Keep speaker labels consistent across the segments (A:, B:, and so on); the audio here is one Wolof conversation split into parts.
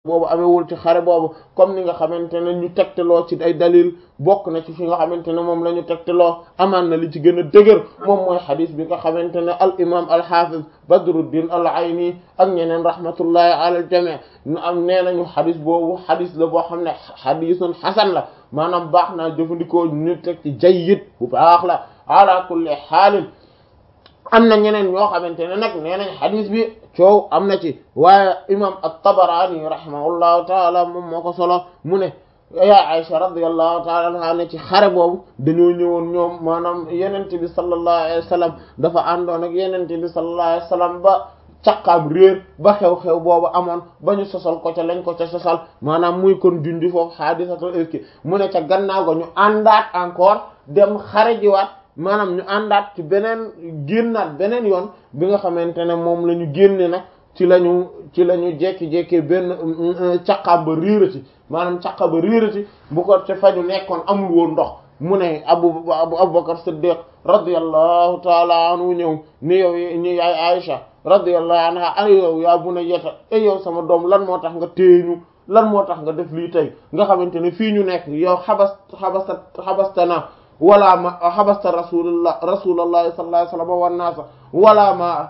A: boobu amewul ci xare boobu comme ni nga xamante ne ñu tegtaloo ci ay dalil bokk na ci fi nga xamante ne moom la ñu tegtaloo amaan na li ci gën a dëgër moom mooy xadis bi nga xamante ne al imam al hafiz badruddin al ayni ak ñeneen rahmatullahi ala al jami ñu am nee nañu xadis boobu xadis la boo xam ne xadisun xasan la maanaam baax naa jëfandikoo ñu teg ci jayyid bu baax la ala kulli xaalin am na ñeneen ñoo xamante ne nag nee nañ xadis bi coow am na ci waaye imam at-Tabarani rahimahullahu taala moom moo ko solo mu ne yaa Aisha radiyallahu taala anha ne ci xare boobu dañoo ñëwoon ñoom maanaam yenente bi sallallahu alayhi wa sallam dafa àndoon ak yenente bi sallallahu alayhi wa sallam ba caqaam réer ba xew-xew boobu amoon ba ñu sosal ko ca lañ ko ca sosal maanaam muy kon junji foofu xaadisatul ifki mu ne ca gannaaw ga ñu àndaat encore dem xare jiwaat maanaam ñu àndaat ci beneen génnaat beneen yoon bi nga xamante ne moom la ñu génne nag ci la ñu ci la ñu jekki-jekkee benn caqaam ba riirati maanaam caqa ba riirati bu ko te fa ñu nekkoon amul woon ndox mu ne abu abu abubakar siddiq radiyallahu taala anhu ñëw ni yow ni yaay aïcha radiyallahu anha ay yow yaa bu na yeta ay yow sama doom lan moo tax nga téeñu lan moo tax nga def lii tey nga xamante ne fii ñu nekk yow xabas xabasta xabastana wala ma xabasta rasulullah rasulullahi sallallahu alayhi wasallam wan naasa wala ma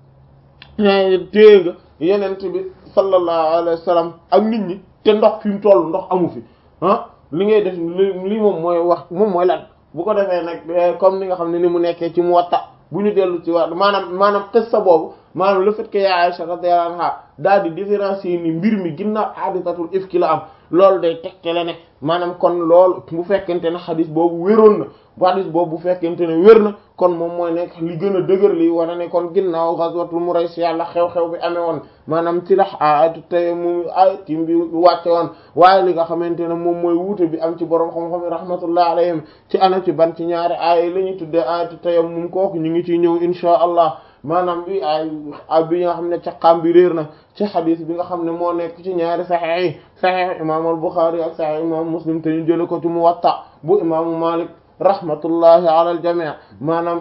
A: téye nga yenent bi sallallahu alayhi wasallam ak nit ñi te ndox fi mu toll ndox amu fi ah li ngay def li moom mooy wax moom mooy lan bu ko defee nag comme ni nga xam ne ni mu nekkee ci Muwatta bu ñu dellu ci wax maanaam maanaam qissa boobu maanaam le fait que ya Aisha radiyallahu anha daal di différencier ni mbir mi ginnaaw hadisatul ifki la am loolu day tegtale ne maanaam kon loolu bu fekkente ne xadis boobu wéroon na bu xadis boobu bu fekkente ne wér na kon moom mooy nekk li gën a dëgër li wane ne kon ginnaaw ghazwatul Muraysi yàlla xew-xew bi amee woon maanaam ci la ayatu tey mu ayatim bi wàcce woon waaye li nga xamante ne moom mooy wuute bi am ci borom xam-xam yi rahmatullah alayhim ci ana ci ban ci ñaari aaya yi la ñuy tuddee ayatu tayammum kooku ñu ngi ciy ñëw inshaa allah maanaam bi ay bi nga xam ne caqaam bi réer na ci xadis bi nga xam ne moo nekk ci ñaari saxiix yi saxiix imaamu al-Buxaari ak saxiix imaamu Muslim te ñu jële ko ci Muwatta bu imaamu Maalik rahmatullahi ala al-jamii maanaam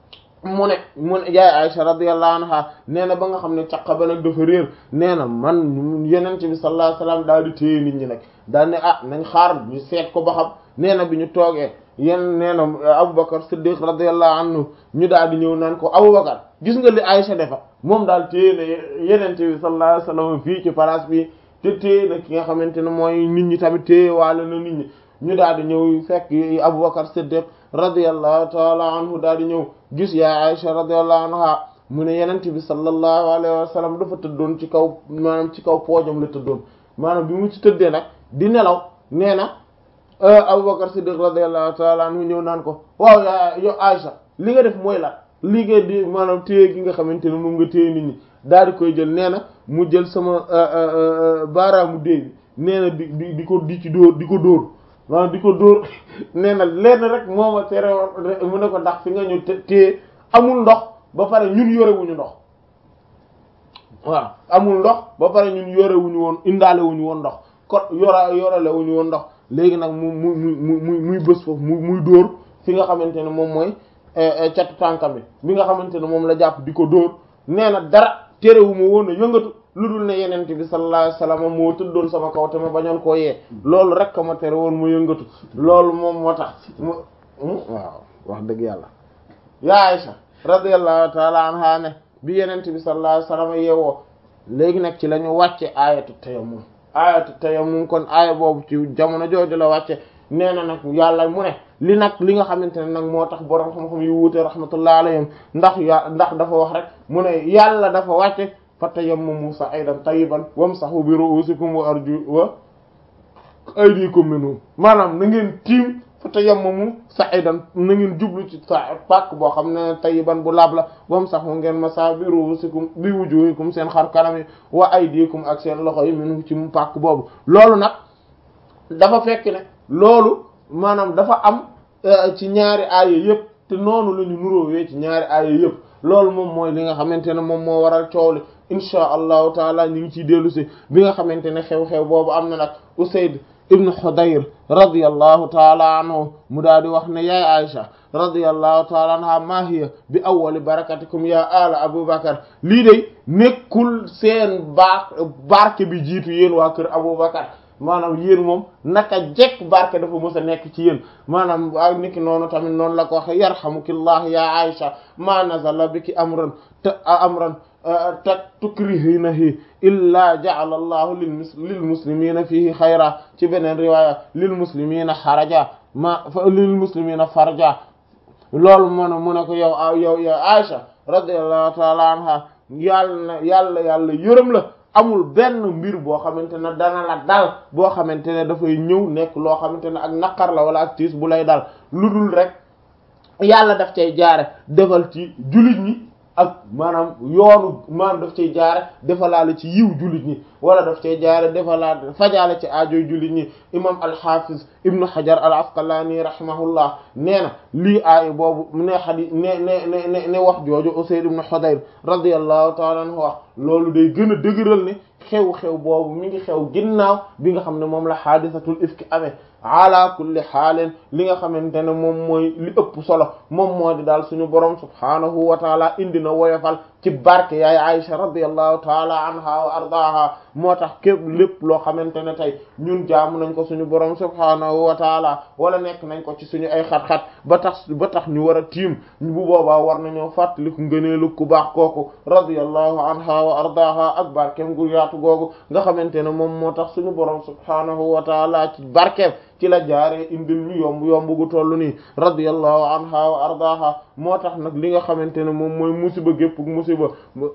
A: mu ne mu ne yaay Aisha radiyallahu anha nee na ba nga xam ne caqa ba nag dafa réer nee na man Yonent bi sallallahu alayhi wasallam daal di téye nit ñi nag daal ne ah nañ xaar ñu seet ko ba xam nee na bi ñu toogee yéen nee na Aboubacar Siddiq radiyallahu anhu ñu daal di ñëw naan ko Aboubacar gis nga li Aïcha defa moom daal téye na yenente bi sallallahu alayhi wasallam fii ci place bi te téye na ki nga xamante ne mooy nit ñi tamit téye waale na nit ñi ñu daal di ñëw fekk Aboubacar Siddiq radiyallahu taala anhu daal di ñëw gis yaa Aïcha radiyallahu anha mu ne yenente bi sallallahu alayhi wasallam dafa tëddoon ci kaw maanaam ci kaw poojam la tëddoon maanaam bi mu ci tëddee nag di nelaw nee na Abubakar Siddiq radiyallahu ta'ala anhu ñëw naan ko waaw yaa yow Aïcha li nga def mooy la li nga di maanaam téye gi nga xamante ne moom nga téye nit ñi daal di koy jël nee na mu jël sama baaraamu dee bi nee na di di di ko di ci dóor di ko dóor maanaam di ko dóor nee na lenn rek moo ma tere mu ne ko ndax fi nga ñu téye amul ndox ba pare ñun yorewuñu ndox waaw amul ndox ba pare ñun yorewuñu woon indaale wuñu woon ndox kon yora yorale wuñu woon ndox léegi nag mu mu mu mu muy bës foofu mu muy dóor fi nga xamante ne moom mooy catu tànkam bi bi nga xamante ne moom la jàpp di ko dóor nee na dara terewu ma woon a yëngatu lu dul ne yenente bi sallallahu alayhi wasallam moo tëddoon sama kaw te ma bañoon koo yee loolu rek ma tere woon mu yëngatu loolu moom moo tax mu waaw wax dëgg yàlla ya Aisha radiyallahu ta'ala anha ne bi yenente bi sallallahu alayhi wasallam yeewoo léegi nag ci la ñu wàcce aayatu tayammum aayatu tayammum kon aaya boobu ci jamono jooju la wàcce nee na nag yàlla mu ne li nag li nga xamante ne nag moo tax borom xam-xam yu wuute rahmatullah alayhim ndax ya ndax dafa wax rek mu ne yàlla dafa wàcce fa tayammamu sa'idan tayyiban wamsahu bi ru'usikum wa arju wa aydikum minhu maanaam na ngeen tiim fa tayammamu sa'idan na ngeen jublu ci sa pàkk boo xam ne tayyiban bu laab la wamsahu ngeen masa bi ru'usikum bi wujuhikum seen xar kanam yi wa aydikum ak seen loxo yi minhu ci mu pàkk boobu loolu nag dafa fekk ne loolu maanaam dafa am ci ñaari aaya yëpp te noonu la ñu nuróowee ci ñaari aaya yëpp loolu moom mooy li nga xamante ne moom moo waral coow li insha allahu taala ñu ngi ciy dellu si bi nga xamante ne xew-xew boobu am na nag Usayd ibnu Hudayr radiyallahu taala anhu mu daal di wax ne yaay Aisha radiyallahu taala anha ma hiya bi awwali barakatikum ya ala Abubakar lii de nekkul seen baax barke bi jiitu yéen waa kër Abubakar maanaam yéen moom naka jekk barke dafa mës a nekk ci yéen maanaam ak niki noonu tamit noonu la ko waxe yarhamukillah ya Aisha ma nazala biki amran te amran te tukrihinahi illa ja'ala allahu lil muslimina fihi xayra ci beneen riwaya lil muslimina xaraja ma lil muslimina farja loolu mu ne mu ne ko yow yow yow Aisha radiyallahu ta'ala anha yàlla na yàlla yàlla yërëm la amul benn mbir boo xamante ne dana la dal boo xamante ne dafay ñëw nekk loo xamante ne ak naqar la wala ak tiis bu lay dal lu dul rek yàlla daf cay jaare defal ci jullit ñi ak maanaam yoonu maanaam daf cay jaare defalaale ci yiw jullit ñi wala daf cay jaare defalaale fajaale ci aajoy jullit ñi imam al-Hafiz ibnu Hajar al-Asqalani rahimahullah nee na lii aay boobu ne xadi ne ne ne ne wax jooju Usayd ibnu Hudayr radiyallahu ta'ala anhu wax loolu day gën a dëgëral ne xew-xew boobu mi ngi xew ginnaaw bi nga xam ne moom la xaadisatul ifki amee ala kulli xaalin li nga xamante ne moom mooy li ëpp solo moom moo di daal suñu borom subhaanahu wa taala indi na woyofal ci barke yaay Aisha radiyallahu taala anha wa ardaha moo tax képp lépp loo xamante ne tey ñun jaamu nañ ko suñu borom subhaanahu wa taala wala nekk nañ ko ci suñu ay xat-xat ba tax ba tax ñu war a tiim bu boobaa war nañoo fàttaliku ngëneelu ku baax kooku radiyallahu anha wa ardaha ak barkeem gu yaatu googu nga xamante ne moom moo tax suñu borom subhaanahu wa taala ci barkeem ci la jaaree indil ñu yomb yomb gu toll nii radiyallahu anha wa ardaha moo tax nag li nga xamante ne moom mooy musiba gépp musiba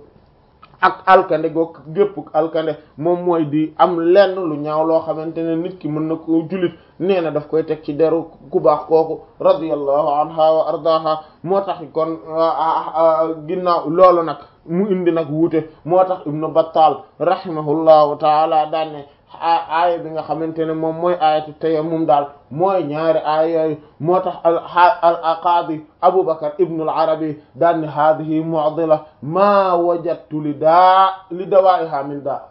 A: ak alkande goog gépp alkande moom mooy di am lenn lu ñaaw loo xamante ne nit ki mën na ko jullit nee na daf koy teg ci deru ku baax kooku radiyallahu anha wa ardaha moo tax kon ginnaaw loolu nag mu indi nag wuute moo tax ibnu battal rahimahullahu taala daan ne aaya bi nga xamante ne moom mooy aayatu tayammum daal mooy ñaari aaya yooyu moo tax al al qaadi Aboubacar ibn al Arabi daan ne haadihi mu'dila maa wajadtu li daa li dawaa'iha min daa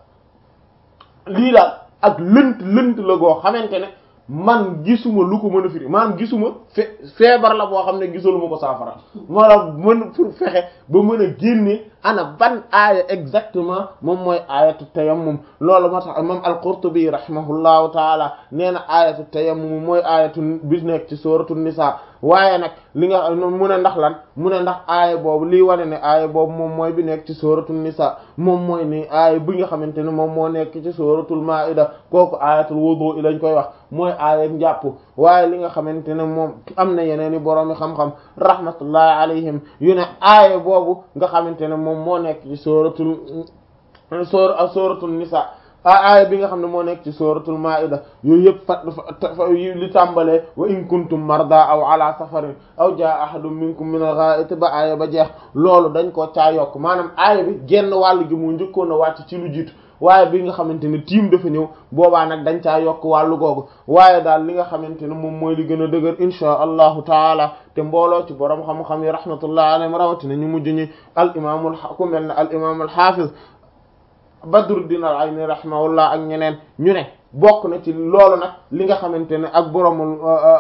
A: lii daal ak lënt lënt la goo xamante ne man gisuma lu ko mën a firi maanaam gisuma fe feebar la boo xam ne gisaluma ko saafara moo la mën pour fexe ba mën a génne ana ban aaya exactement moom mooy aayatu tayammum loolu moo tax imam al-Qurtubi rahimahullahu taala nee na aayatu tayammum mooy aayatu bi nekk ci sooratu nisa waaye nag li nga mu ne ndax lan mu ne ndax aaya boobu lii wane ne aaya boobu moom mooy bi nekk ci sooratu nisa moom mooy ni aaya bi nga xamante ne moom moo nekk ci sooratul maida kooku aayatul wudu lañ koy wax mooy aaya njàpp waaye li nga xamante ne moom am na yeneen i boroomi xam-xam rahmatullahi alayhim yu ne aaya boobu nga xamante ne moom moo nekk ci sooratul soor sooratul nisa aaya bi nga xam ne moo nekk ci sooratul maida yooyu yëpp fa li tàmbalee wa in kuntum marda aw ala safarin aw jaa ahadun minkum min al-gha'it ba aaya ba jeex loolu dañ ko caa yokk maanaam aaya bi genn wàll gi mu njëkkoon a wàcc ci lu jiitu waaye bi nga xamante ne tiim dafa ñëw boobaa nag dañ caa yokk wàllu googu waaye daal li nga xamante ne moom mooy li gën a dëgër inchaa allahu taala te mbooloo ci borom xam-xam yi rahmatullah alayhim rawatina ñu mujj ñi al imaamul ku mel ne al imaamul hafiz Badruddin al-Ayni rahimahullah ak ñeneen ñu ne bokk na ci loolu nag li nga xamante ne ak boromul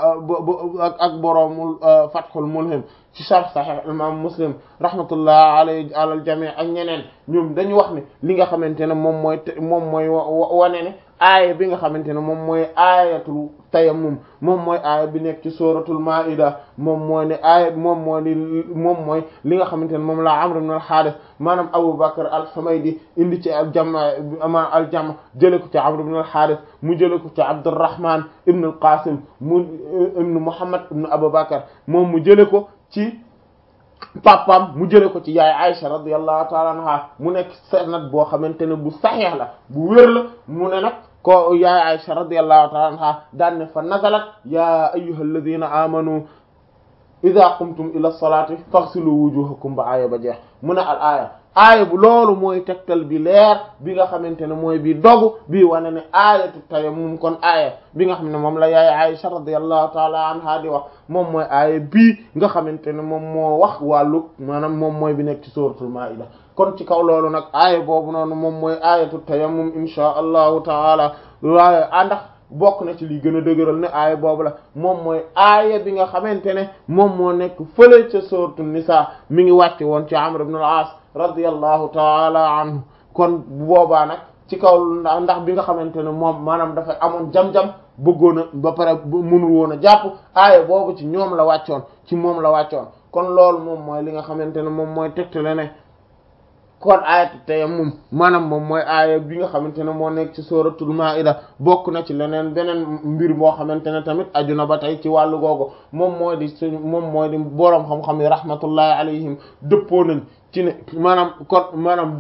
A: ak boromul Fathul Mulhim ci sharh Sahih imam Muslim rahmatullah alayhi alal jami' ak ñeneen ñoom dañu wax ne li nga xamante ne moom mooy moom mooy wane ne aaya bi nga xamante ne moom mooy aayatul tayammum moom mooy aaya bi nekk ci suratul maida moom mooy ne aaya moom moo ni moom mooy li nga xamante ne moom la Amr ibn al-Harith maanaam Abu Bakr al-Humaydi indi ci al jam ama al jam jële ko ci Amr ibn al-Harith mu jële ko ci Abdurrahman ibn al-Qasim mu ibn Muhammad ibn Abu Bakr moom mu jële ko ci papam mu jële ko ci yaay Aisha radiyallahu ta'ala anha mu nekk sanad boo xamante ne bu saxiix la bu wér la mu ne nag ko yaay Aisha radiyallahu ta'ala anha daan ne fa nazalat ya ayyuhal ladhina amanu idha qumtum ila salati faghsilu wujuhakum ba aaya ba jeex mu ne al aaya aaya bu loolu mooy tegtal bi leer bi nga xamante ne mooy bi dogu bii wane ne aayatu tayammum kon aaya bi nga xam ne moom la yaay Aisha radiyallahu ta'ala anha di wax moom mooy aaya bii nga xamante ne moom moo wax wàllu maanaam moom mooy bi nekk ci suratul maida kon ci kaw loolu nag aaya boobu noonu moom mooy aayatu tayammum insha allahu taala waaye àndax bokk na ci li gën a dëgëral ne aaya boobu la moom mooy aaya bi nga xamante ne moom moo nekk fële ca sourate Nisaa mi ngi wàcce woon ci Amr ibn al-As radiyallahu taala anhu kon bu boobaa nag ci kaw ndax bi nga xamante ne moom maanaam dafa amoon jam-jam bëggoon a ba pare mënul woon a jàpp aaya boobu ci ñoom la wàccoon ci moom la wàccoon kon loolu moom mooy li nga xamante ne moom mooy tegtale ne kon aayatu tayammum maanaam moom mooy aaya bi nga xamante ne moo nekk ci suratul maida bokk na ci leneen beneen mbir boo xamante ne tamit aju na ba tey ci wàllu googu moom mooy di suñu moom mooy di boroom xam-xam yi rahmatullahi alayhim dëppoo nañ ci ne maanaam kon maanaam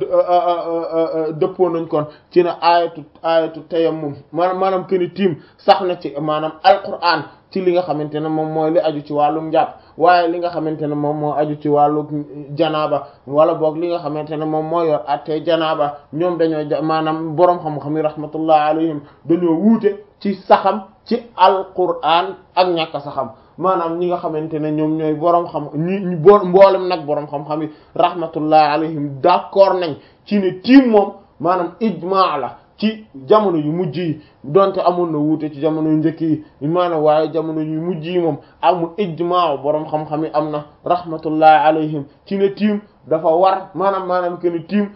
A: dëppoo nañ kon ci ne aayatu aayatu tayammum maanaam maanaam keni tiim sax na ci maanaam alquran ci li nga xamante ne moom mooy li aju ci wàllum njàpp waaye li nga xamante ne moom moo aju ci wàllu janaaba wala boog li nga xamante ne moom moo yor attee janaaba ñoom dañoo maanaam boroom xam-xam yi rahmatullah alayhim dañoo wuute ci saxam ci alquran ak ñàkk saxam maanaam ñi nga xamante ne ñoom ñooy boroom xam ñi bo mboolem nag boroom xam-xam yi rahmatullah alayhim d'accord nañ ci ne tiim moom maanaam ijmaa la ci jamono yu mujj yi donte amoon na wuute ci jamono yu njëkk yi maanaam waaye jamono yu mujj yi moom amul ijmaa boroom xam-xam yi am na rahmatullahi alayhim ci ne tiim dafa war maanaam maanaam que ne tiim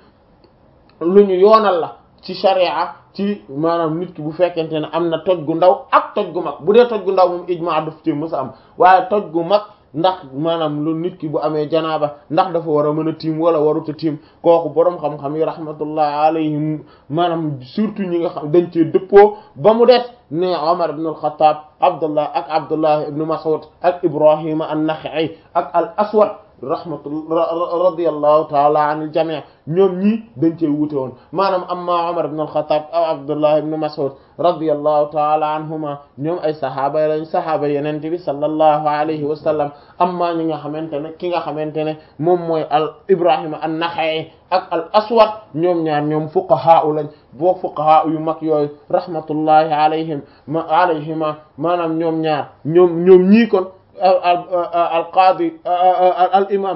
A: lu ñu yoonal la ci sharia ci maanaam nit ki bu fekkente ne am na toj gu ndaw ak toj gu mag bu dee toj gu ndaw moom ijmaa daf ci mës a am waaye toj gu mag ndax maanaam lu nit ki bu amee janaaba ndax dafa war a mën a tiim wala waruta tiim kooku boroom xam-xam yi rahmatullah alayhim maanaam surtout ñi nga xam dañ cee dëppoo ba mu des ne Omar ibn al-Khattab Abdullah ak Abdullah ibn Mas'ud ak Ibrahima an-Nakha'i ak al-Aswad rahmatullah radiyallahu taala anil jami' ñoom ñii dañ cee wuute woon maanaam amma Umar ibn al-Khattab aw Abdullah ibn Mas'ud radiyallahu taala anhuma ñoom ay saxaaba lañ saxaaba yenente bi sallallahu alayhi wa sallam amma ñi nga xamante ne ki nga xamante ne moom mooy al Ibrahima an-Nakha'i ak al Aswad ñoom ñaar ñoom fuqaha lañ boo fuqaha yu mag yooyu rahmatullahi alayhim ma alayhima maanaam ñoom ñaar ñoom ñoom ñii kon al qaadi al imam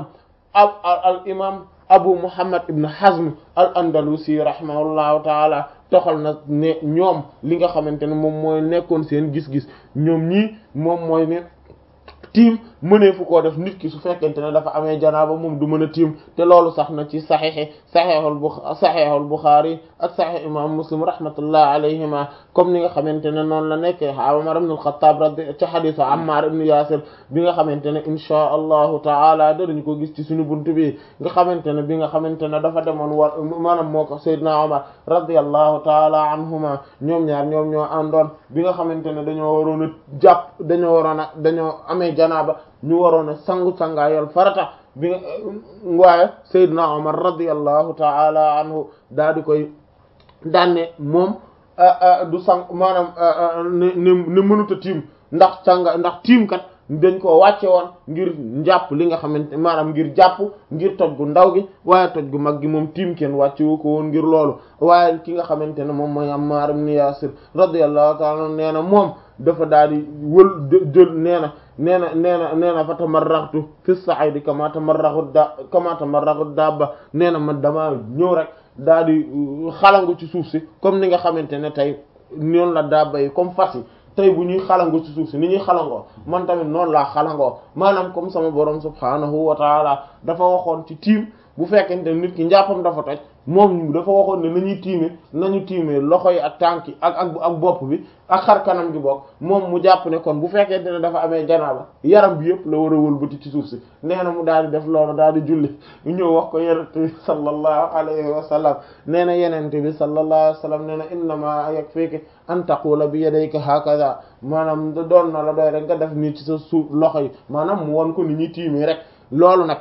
A: al imam abu muhammad ibn hazm al andalusi rahimahullahu taala toxal na ne ñoom li nga xamante ne moom mooy nekkoon seen gis-gis ñoom ñii moom mooy ne tiim mënee fu koo def nit ki su fekkente ne dafa amee janaaba moom du mën a tiim te loolu sax na ci saxiixi saxiixul bu saxiixul buxaari ak saxiix imam muslim rahmatullah alayhima comme ni nga xamante ne noonu la nekkee Umar ibn al-Khattab radi ci xadiisu Ammar ibn Yaasir bi nga xamante ne inchaa allahu taala danañ ko gis ci suñu buntu bi nga xamante ne bi nga xamante ne dafa demoon war maanaam moo ko Seydina Umar radiyallahu taala anhuma ñoom ñaar ñoom ñoo àndoon bi nga xamante ne dañoo waroon a jàpp dañoo waroon a dañoo amee janaaba ñu waroon a sangu sangaayal farata bi nga waaye Seydina Omar radiyallahu ta'ala anhu daa di koy daanne moom du sang maanaam ne ne ne mënut a tiim ndax sanga ndax tiim kat dañ ko wàcce woon ngir njàpp li nga xamante maanaam ngir jàpp ngir toj gu ndaw gi waaye toj gu mag gi moom tiim kenn wàcce wu ko woon ngir loolu waaye ki nga xamante ne moom mooy Ammar ibn Yasir radiyallahu ta'ala nee na moom dafa daal di wël jël nee na nee na nee na nee na fa tamarraxtu fi sa'idi kama tamarraxu da kama tamarraxu dabba nee na man dama ñëw rek daal di xalangu ci suuf si comme ni nga xamante ne tey noonu la dabba yi comme fas yi tey bu ñuy xalangu ci suuf si ni ñuy xalangoo man tamit noonu laa xalangoo maanaam comme sama borom subhanahu wa taala dafa waxoon ci tiim bu fekkente nit ki njàppam dafa toj moom dafa waxoon ne nañuy tiime nañu tiime loxo yi ak tànk yi ak ak ak bopp bi ak xar kanam gi bokk moom mu jàpp ne kon bu fekkente ne dafa amee janaaba yaram bi yëpp la war a wëlbati ci suuf si nee na mu daal di def loolu daal di julli ñu ñëw wax ko yenente bi sallallahu alayhi wa sallam nee na yenente bi sallallahu alayhi wa sallam nee na innama yakfiki an taqula bi yadayka hakaza maanaam da doon na la doy rek nga def nii ci sa suuf loxo yi maanaam mu won ko ni ñuy tiimee rek loolu nag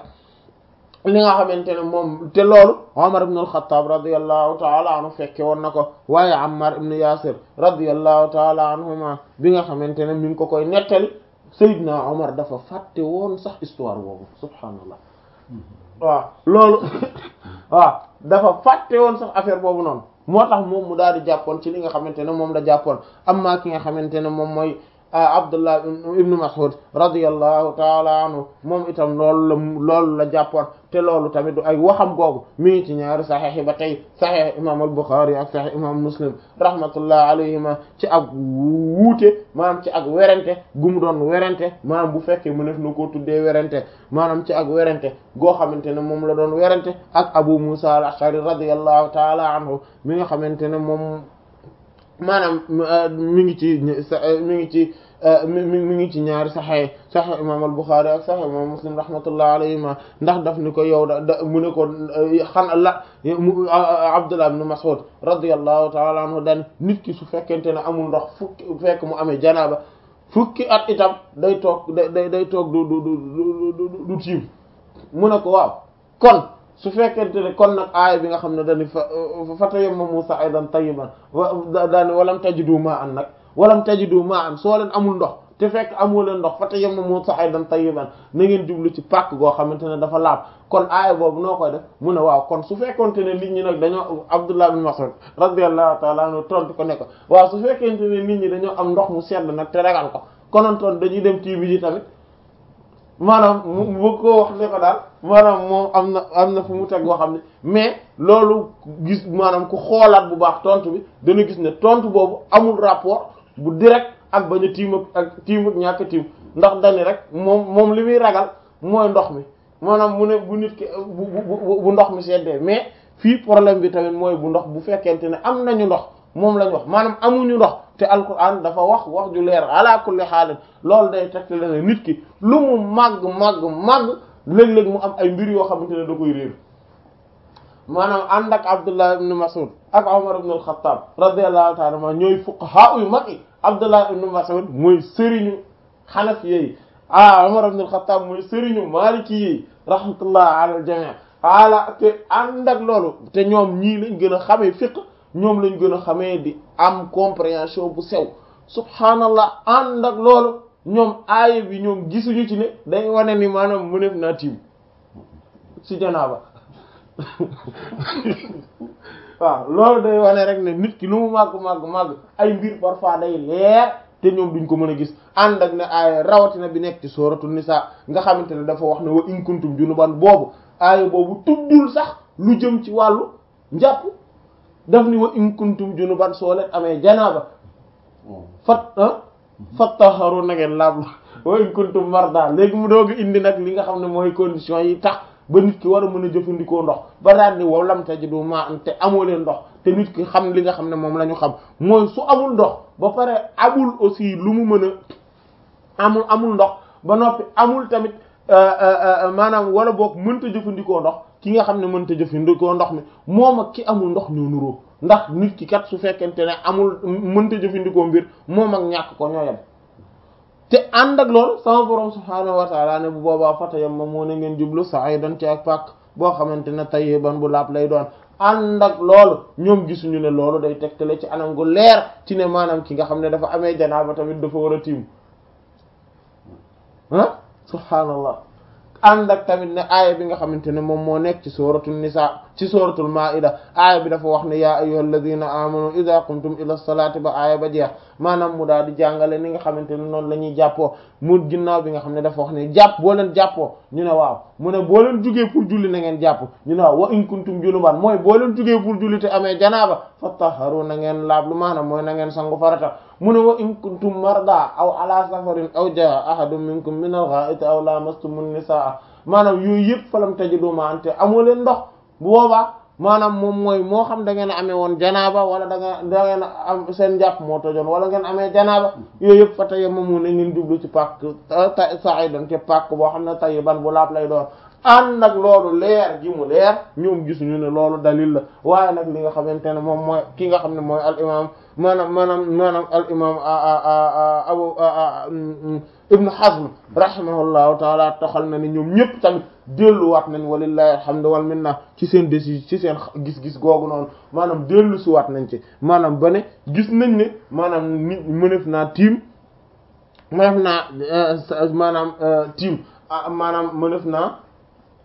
A: li nga xamante ne moom te loolu Umar ibn al-Khattab radiyallahu ta'ala anhu fekke woon na ko waaye Ammar ibn Yasir radiyallahu ta'ala anhuma bi nga xamante ne mi ngi ko koy nettali Seydina Umar dafa fàtte woon sax histoire boobu subhaanallah waaw loolu waaw dafa fàtte woon sax affaire boobu noonu moo tax moom mu daal di jàppoon ci li nga xamante ne moom la jàppoon amma ki nga xamante ne moom mooy Abdullah ibnu Mas'ud radiyallahu taala anhu moom itam loolu la loolu la jàppoon te loolu tamit du ay waxam googu mi ngi ci ñaari saxiix yi ba tey saxiix imam al-Bukhari ak saxiix imam Muslim rahmatullah alayhima ci ak wuute maanaam ci ak werante gu mu doon werante maanaam bu fekkee mu def na koo tuddee werante maanaam ci ak werante goo xamante ne moom la doon werante ak Abu Musa al-Ash'ari radiyallahu taala anhu mi nga xamante ne moom maanaam mi ngi ci mi ngi ci mi mi ngi ci ñaari saxee saxe imam al-Bukhari ak saxe imam Muslim rahmatullah alayhima ndax daf ni ko yow da da mu ne ko xan la Abdullah ibn Mas'ud radiyallahu ta'ala anhu dan nit ki su fekkente ne amul ndox fukki fekk mu amee janaaba fukki at itam day toog day day toog du du du du tiim mu ne ko waaw kon su fekkente ne kon nag aaya bi nga xam ne dañu fa fatayammamu sa'idan tayyiban daani walam tajidu ma'an nag walam tajidu ma'an soo leen amul ndox te fekk amoo leen ndox fatayammamu sa'idan tayyiban na ngeen jublu ci pàkk goo xamante ne dafa laab kon aaya boobu noo koy def mu ne waaw kon su fekkonte ne nit ñi nag dañoo Abdullah bin Mas'ud radiyallahu ta'ala anhu tontu ko ne ko waaw su fekkente ne nit ñi dañoo am ndox mu sedd nag te ragal ko konoon toon dañuy dem tiibi ji tamit maanaam mu bëgg koo wax ne ko daal maanaam moom am na am na fu mu teg boo xam ne mais loolu gis maanaam ku xoolaat bu baax tontu bi dana gis ne tontu boobu amul rapport bu direct ak bañ a tiim ak tiim ak ñàkk tiim ndax dani rek moom moom li muy ragal mooy ndox mi maanaam mu ne bu nit ki bu bu bu ndox mi seddee mais fii problème bi tamit mooy bu ndox bu fekkente ne am nañu ndox moom lañ wax maanaam amuñu ndox te alquran dafa wax wax ju leer ala kulli xaalin loolu day tegte la ne nit ki lu mu màgg màgg màgg léeg-léeg mu am ay mbir yoo xamante ne da koy réer maanaam ànd ak Abdullah ibn Mas'ud ak Umar ibn al-Khattab radiyallahu ta'ala anhuma ñooy fuqaha yu mag yi Abdullah ibn Mas'ud mooy sëriñu Hanafi yi ah Umar ibn al-Khattab mooy sëriñu Maliki yi rahmatullah ala al-jami' ala te ànd ak loolu te ñoom ñii lañ gën a xamee fiqh ñoom lañ gën a xamee di am compréhension bu sew subhanallah ànd ak loolu ñoom aaya bi ñoom gisuñu ci ne day wane ni maanaam mu nef naa tiim ci janaaba waaw loolu day wane rek ne nit ki lu mu màgg màgg màgg ay mbir parfois day leer te ñoom duñ ko mën a gis ànd ak ne aaya rawatina bi nekk ci sooratu nisa nga xamante ne dafa wax ne wa in kuntum junuban boobu aaya boobu tuddul sax lu jëm ci wàllu njàpp daf ni wa in kuntum junuban soo leen amee janaaba fat fattaharu na ngeen laab wa in kuntum marda léegi mu dooga indi nag li nga xam ne mooy condition yi tax ba nit ki war a mën a jëfandikoo ndox ba daal ni wow lam tajidu ma am te amoo leen ndox te nit ki xam li nga xam ne moom la ñu xam mooy su amul ndox ba pare amul aussi lu mu mën a amul amul ndox ba noppi amul tamit maanaam wala boog mënta jëfandikoo ndox ki nga xam ne mënta jëfandikoo ndox mi moom ak ki amul ndox ñoo nuroo ndax nit ki kat su fekkente ne amul mënta jëfandikoo mbir moom ak ñàkk ko ñoo yem te ànd ak loolu sama borom subhaanahu wa taala ne bu boobaa fatayammamu moo ne ngeen jublu sa'idan ci ak pàkk boo xamante ne tayyiban bu laab lay doon ànd ak loolu ñoom gisuñu ne loolu day tegtale ci anam gu leer ci ne maanaam ki nga xam ne dafa amee janaaba tamit dafa war a tiim ah subhaanallah ànd ak tamit ne aaya bi nga xamante ne moom moo nekk ci suratul nisa ci suratul maida aaya bi dafa wax ne yaa ayyuhal ladina amanu idha qumtum ila salati ba aaya ba jeex maanaam mu daal di jàngale ni nga xamante ne noonu la ñuy jàppoo mu ginnaaw bi nga xam ne dafa wax ne jàpp boo leen jàppoo ñu ne waaw mu ne boo leen jugee pour julli na ngeen jàpp ñu ne waaw wa in kuntum junuban mooy boo leen jugee pour julli te amee janaaba fattaharu na ngeen laab lu maanaam mooy na ngeen sangu farata mu ne wa in kuntum marda aw ala safarin aw jaa ahadun minkum min al-gha'iti aw lamastumun nisaa maanaam yooyu yëpp falam tajidu ma'an te amoo leen ndox bu boobaa maanaam moom mooy moo xam da ngeen amee woon janaaba wala da ngeen da ngeen am seen njàpp moo tojoon wala ngeen amee janaaba yooyu yëpp fa tayammamu na ngeen jublu ci pàkk sa'idan ci pàkk boo xam ne tayyiban bu laab lay doon ànd ak loolu leer gi mu leer ñoom gisuñu ne loolu dalil la waaye nag li nga xamante ne moom mooy ki nga xam ne mooy al imam maanaam maanaam maanaam al imam abu ibnu hazm rahimahullahu taala toxal na ni ñoom ñëpp tamit delluwaat nañ walillahi alhamdu wal minna ci seen déci ci seen gis-gis googu noonu maanaam dellu si waat nañ ci maanaam ba ne gis nañ ne maanaam nit mënef naa tiim mënef naa maanaam tiim maanaam mënef naa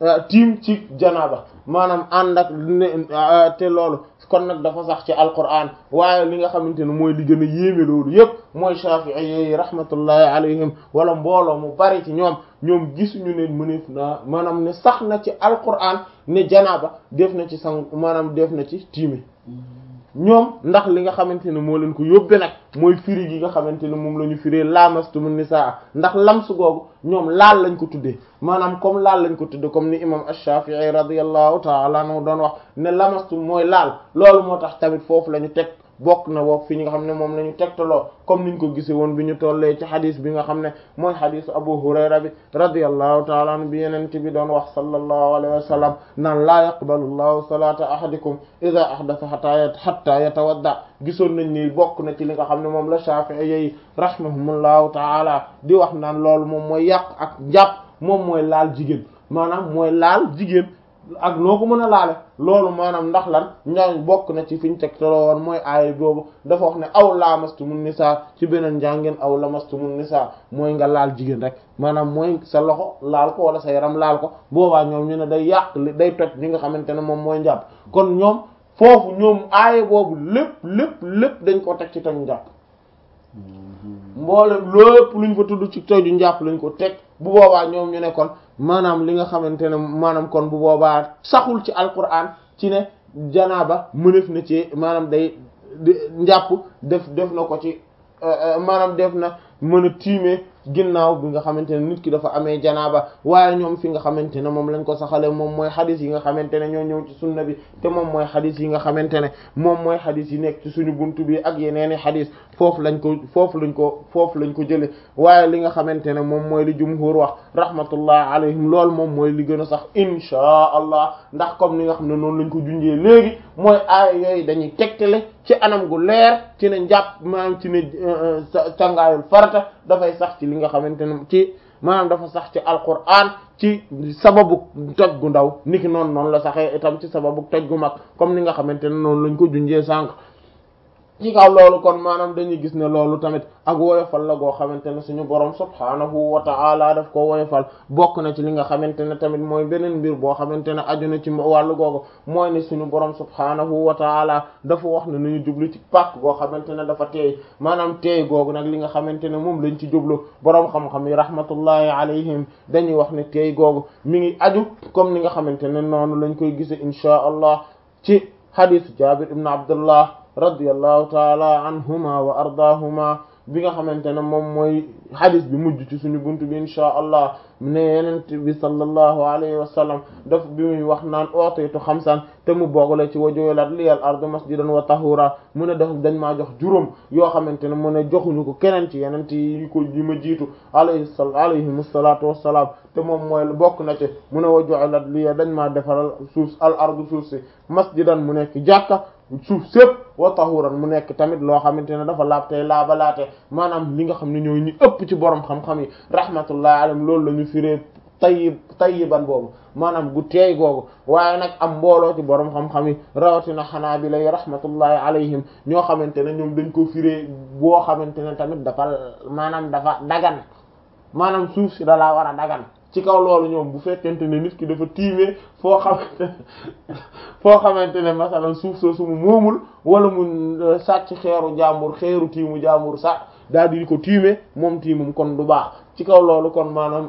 A: tiim ci janaaba maanaam ànd ak te loolu kon nag dafa sax ci alquran waaye li nga xamante ne mooy li gën a yéeme loolu yépp mooy Shafi'i yi rahmatullahi alayhim wala mbooloo mu bari ci ñoom ñoom gisuñu ne mëneef naa maanaam ne sax na ci alquran ne janaaba def na ci sang maanaam def na ci tiimi ñoom ndax li nga xamante ne moo leen ko yóbbe nag mooy firi gi nga xamante ne moom la ñu firee lamastumu nisaa ndax lamsu googu ñoom laal lañ ko tuddee maanaam comme laal lañ ko tuddee comme ni imam ash-Shafi'i radiyallahu ta'ala anhu doon wax ne lamastu mooy laal loolu moo tax tamit foofu la ñu teg bokk na boog fi ñi nga xam ne moom la ñu tegtaloo comme niñ ko gisee woon bi ñu tollee ci xadis bi nga xam ne mooy xadisu Abu Hurayra bi radiyallahu ta'ala anhu bi yenente bi doon wax sallallahu alayhi wa sallam naan laa yaqbalu llahu salata ahadikum idha ahdatha hatta hatta yatawadda gisoon nañ ni bokk na ci li nga xam ne moom la Shafi'i yi rahimahumullahu ta'ala di wax naan loolu moom mooy yàq ak jàpp moom mooy laal jigéen maanaam mooy laal jigéen ak noo ko mën a laale loolu maanaam ndax lan ñooñ bokk na ci fi ñu teg toloo woon mooy aaya boobu dafa wax ne aw lamastumun nisa ci beneen njàngeen aw lamastumun nisa mooy nga laal jigéen rek maanaam mooy sa loxo laal ko wala sa yaram laal ko boobaa ñoom ñu ne day yàq day toj li nga xamante ne moom mooy njàpp kon ñoom foofu ñoom aaya boobu lépp lépp lépp dañ ko teg ci toj njàpp mboolem lépp luñ fa tudd ci toju njàpp lañ ko teg bu boobaa ñoom ñu ne kon maanaam li nga xamante ne maanaam kon bu boobaa saxul ci alquran ci ne janaaba mënef na ci maanaam day njàpp def def na ko ci maanaam def na mën a tiimee ginnaaw bi nga xamante ne nit ki dafa amee janaaba waaye ñoom fi nga xamante ne moom lañ ko saxale moom mooy xadis yi nga xamante ne ñoo ñëw ci sunna bi te moom mooy xadis yi nga xamante ne moom mooy xadis yi nekk ci suñu buntu bi ak yeneeni xadis foofu lañ ko foofu lañ ko foofu lañ ko jële waaye li nga xamante ne moom mooy li jumhur wax rahmatullah alayhim loolu moom mooy li gën a sax inchaa allah ndax comme ni nga xam ne noonu lañ ko junjee léegi mooy aaya yooyu dañuy tegtale ci anam gu leer ci ne njàpp maanaam ci ne càngaayul farata dafay sax ci li nga xamante ne ci maanaam dafa sax ci alquran ci sababu toj gu ndaw niki noonu noonu la saxee itam ci sababu toj gu mag comme ni nga xamante ne noonu lañ ko junjee sànq ci kaw loolu kon maanaam dañuy gis ne loolu tamit ak woyofal la goo xamante ne suñu borom subhaanahu wa ta'ala daf ko woyofal bokk na ci li nga xamante ne tamit mooy beneen mbir boo xamante ne aju na ci wàllu googu mooy ne suñu borom subhaanahu wa ta'ala dafa wax ne nañu jublu ci pàkk goo xamante ne dafa teey maanaam teey googu nag li nga xamante ne moom lañ ci jublu borom xam-xam yi rahmatullahi alayhim dañuy wax ne teey googu mi ngi aju comme ni nga xamante ne noonu lañ koy gise inchaa allah ci hadith Jabir ibn Abdullah radiyallahu taala anhuma wa ardaahuma bi nga xamante ne moom mooy hadis bi mujj ci suñu buntu bi inchaa allah ne yenent bi sallallahu alayhi wa sallam daf bi muy wax naan ooteetu xamsan te mu boogale ci wajoylat liyal ardu masjidan wa tahura mu ne daf dañ maa jox juróom yoo xamante ne mu ne joxuñu ko keneen ci yenent yi ko yi ma jiitu alayhi alayhim salatu wassalaam te moom mooy bokk na ci mu ne wajoylat liya dañ maa defaral suuf al ardu suuf si masjidan mu nekk jàkka suuf sépp wa tahuran mu nekk tamit loo xamante ne dafa laab tey laabalaate maanaam li nga xam ne ñooy ñu ëpp ci borom xam-xam yi rahmatullahi alayhim loolu la ñu firee tayyib tayyiban boobu maanaam gu teey googu waaye nag am mbooloo ci borom xam-xam yi rawatina xanaabila yi rahmatullahi alayhim ñoo xamante ne ñoom dañ ko firee boo xamante ne tamit dafa maanaam dafa dagan maanaam suuf si da laa war a dagan ci kaw loolu ñoom bu fekkente ne nit ki dafa tiimee foo xamante foo xamante ne masalan suuf soosu mu moomul wala mu sàcc xeeru jàmbur xeeru tiimu jàmbur sax daal di ko tiimee moom tiimum kon du baax ci kaw loolu kon maanaam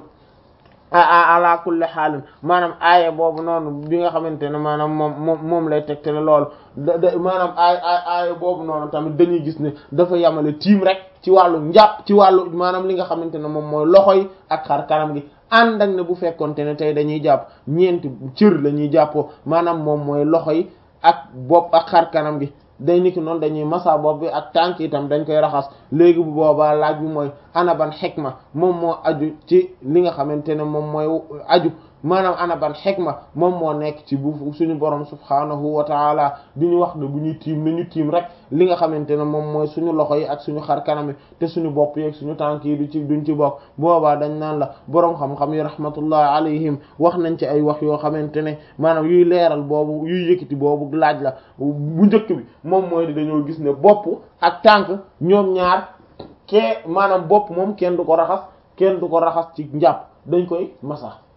A: ala kulli xaalin maanaam aaya boobu noonu bi nga xamante ne maanaam moom moom moom lay tegtale loolu da da maanaam aay aay aaya boobu noonu tamit dañuy gis ne dafa yamale tiim rek ci wàllu njàpp ci wàllu maanaam li nga xamante ne moom mooy loxo yi ak xar kanam gi ànd ak ne bu fekkonte ne tey dañuy jàpp ñeenti cër la ñuy jàppoo maanaam moom mooy loxo yi ak bopp ak xar kanam gi day niki noonu dañuy masa bopp bi ak tànk itam dañ koy raxas léegi bu boobaa laaj bi mooy ana ban xikma moom moo aju ci li nga xamante ne moom mooy aju maanaam ana ban xikma moom moo nekk ci bu suñu borom subhaanahu wa taala di ñu wax ne bu ñuy tiim nañu tiim rek li nga xamante ne moom mooy suñu loxo yi ak suñu xar kanam yi te suñu bopp yi ak suñu tànk yi du ci duñ ci bokk boobaa dañ naan la borom xam-xam yi rahmatullah alayhim wax nañ ci ay wax yoo xamante ne maanaam yuy leeral boobu yuy yëkkati boobu laaj la bu njëkk bi moom mooy di dañoo gis ne bopp ak tànk ñoom ñaar kee maanaam bopp moom kenn du ko raxas kenn du ko raxas ci njàpp dañ koy masa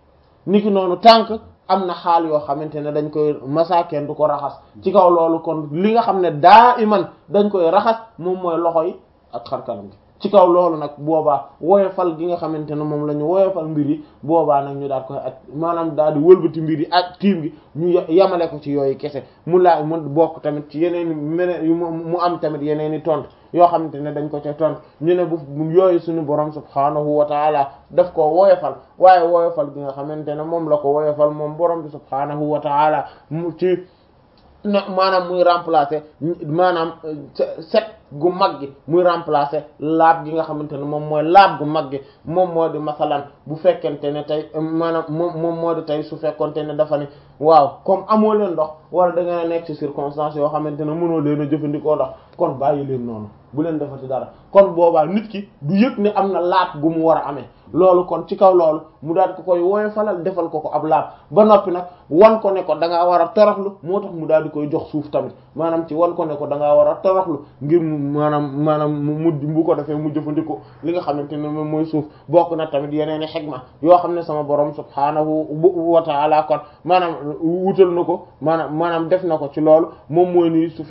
A: niki noonu tànk am na xaal yoo xamante ne dañ koy masakeen du ko raxas ci kaw loolu kon li nga xam ne daa iman dañ koy raxas moom mooy loxo yi ak xarkanam gi ci kaw loolu nag boobaa woyofal gi nga xamante ne moom la ñu woyofal mbir yi boobaa nag ñu daal koy ak maanaam daal di wëlbati mbir yi ak tiim gi ñu yamale ko ci yooyu kese mu laa mu bokk tamit ci yeneen i meneen mu am tamit yeneen i tontu yoo xamante ne dañ ko ca tontu ñu ne bu yooyu suñu borom subhaanahu wa taala daf ko woyofal waaye woyofal gi nga xamante ne moom la ko woyofal moom borom bi subhaanahu wa taala mu ci na maanaam muy remplacer maanaam set gu mag gi muy remplacer laab gi nga xamante ne moom mooy laab gu mag gi moom moo di masalan bu fekkente ne tey maanaam moom moom moo di tey su fekkonte ne dafa ne waaw comme amoo leen ndox wala da nga nekk ci circonstance yoo xamante ne mënoo leen a jëfandikoo ndox kon bàyyi leen noonu bu leen defati dara kon boobaa nit ki du yëg ne am na laab gu mu war a amee loolu kon ci kaw loolu mu daal ko koy woowe falal defal ko ko ab laab ba noppi nag wan ko ne ko da ngaa war a toroxlu moo tax mu daal di koy jox suuf tamit maanaam ci wan ko ne ko da ngaa war a toroxlu ngir mu maanaam maanaam mu bu ko defee mu jëfandikoo li nga xamante ne moom mooy suuf bokk na tamit yeneen i xegma yoo xam ne sama borom subhaanahu wa ta'ala kon maanaam wutal na ko maanaam maanaam def na ko ci loolu moom mooy ni suuf